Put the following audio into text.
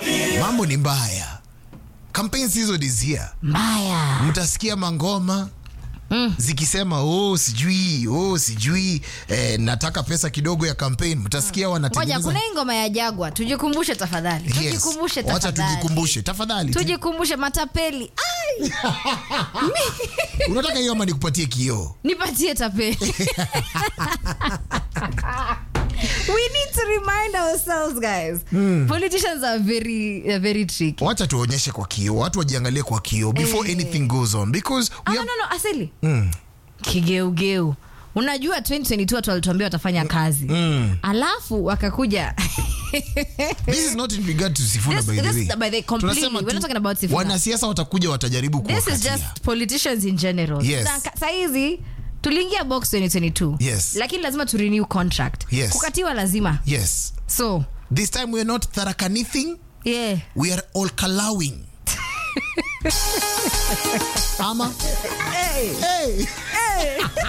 mambo ni mbaya campaign season is here mbaya mtasikia mangoma Mm. zikisema oh sijui oh sijui eh, nataka pesa kidogo ya campaign mtasikia ngoja wanatengeneza kuna hii ngoma ya jagwa tujikumbushe tafadhali Yes. tujikumbushe wacha tafadhali tujikumbushe tafadhali tujikumbushe matapeli Ai, unataka hiyo ama nikupatie kioo nipatie tapeli we need to remind ourselves guys politicians are very, are very tricky wacha tuonyeshe kwa kioo watu wajiangalie kwa kioo before Eh. anything goes on because Ah, we no, have, no, no, asili kigeugeu unajua 2022 watu walituambia watafanya kazi alafu wakakuja this is not in regard to Sifuna This- by the this- way by the- completely. Tunasema We're tu, not talking about Sifuna. wanasiasa watakuja watajaribu this is kuwakatia. just politicians in general Yes. Na ka- saizi tuliingia box 2022 Yes. lakini lazima tu renew contract Yes. kukatiwa lazima yes so this time we are not tharakanithing yeah we are all kalawing ama hey. hey.